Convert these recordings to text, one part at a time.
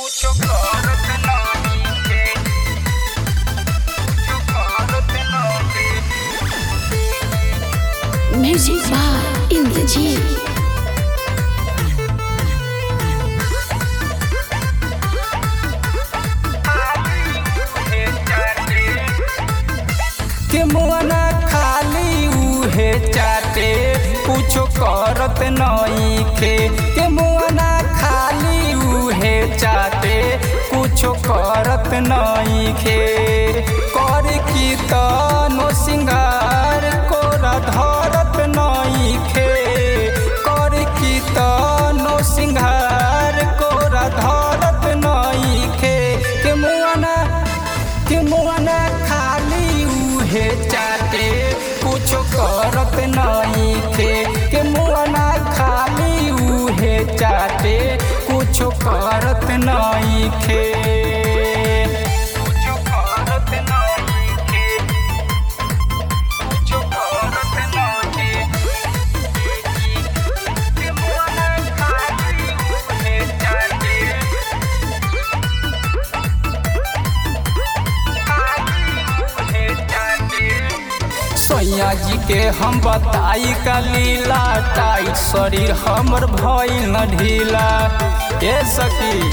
Mucho corte no dije. Mucho corte no dije. Music Bar in the gym. के मुआना खाली उहे चाटे कुछो करत नइखे के मुआना खाली उहे चाटे कुछो करत नइखे कर की तनो सिंगार कोरा धरत नइखे कर की तनो सिंगार कोरा धरत नइखे के मुआना के मुआना खाली उहे चाटे कुछो करत नइखे के मुआना खाली उहे चाटे कुछो करत नइखे कुछो करत नइखे कुछो करत नइखे के मुआना खाली उहे चाटे सैया जी के हम बताई का लीला टाइट शरीर हमर भइल न ढीला ए सखी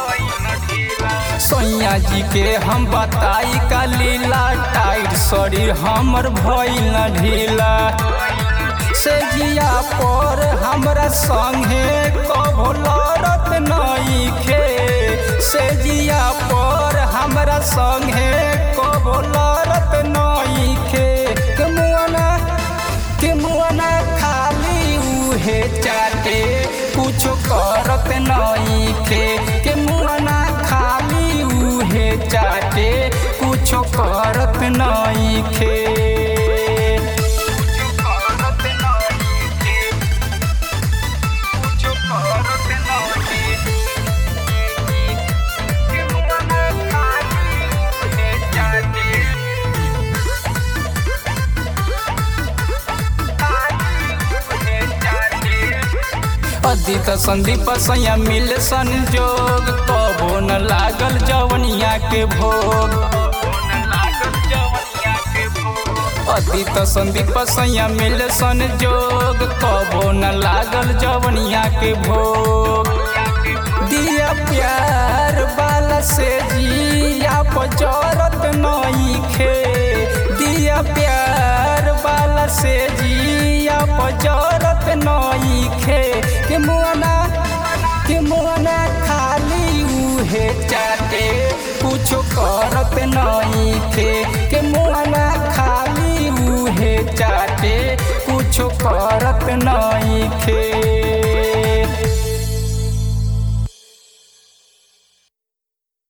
सैया जी के हम बताई का लीला टाइट शरीर हमर भइल न ढीला से जिया पर हमरा संगे कभो लड़त नइखे से जिया पर हमरा संगे कभो लड़त नइखे के मुआना के मुआना खाली उहे चाटे कुछो करत नइखे के मुआना खाली उहे चाटे कुछो करत नइखे अदित संदीप सैया मिल संजोग कबो न लागल जवनिया के भोग अदित संदीप सैया मिल संजोग कबो न लागल जवनिया के भोग दिया प्यार बाला से जिया पजरत नइखे दिया प्यार बाला से जिया पजरत नइखे के मुआना के मुआना खाली उहे चाटे कुछो करत नइखे के मुआना खाली उहे चाटे कुछो करत नइखे